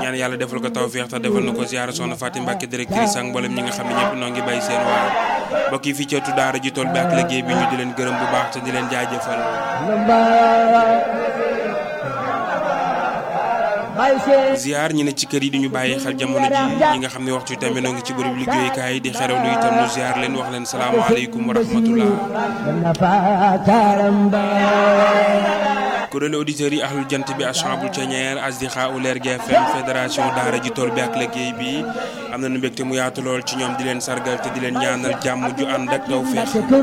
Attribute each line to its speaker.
Speaker 1: ñaan yàlla defal ko tawféex te defal na ko ziara soxna Fatim Mbacke directrice ak mboolem ñi nga xam ne ñëpp noo ngi bàyyi seen waar mbokk yi fii ci ëttu daara ji tool bi ak liggéey bi ñu di leen gërëm bu baax te di leen jaajëfal ziar ñi ne ci kër yi di ñu bàyyi xel jamono ji ñi nga xam ne waxtu tamit noo ngi ci bërëb liggéeyukaay yi di xerawlu itam nu ziar leen wax leen salaamaaleykum wa rahmatullah kuréelu auditeurs yi ahlul jant bi ashabul ceñeer asdiqa u leer GFM fédération daara ji tool bi ak liggéey bi am nañu mbégte mu yaatu lool ci ñoom di leen sargal te di leen ñaanal jàmm ju ànd ak tawfeex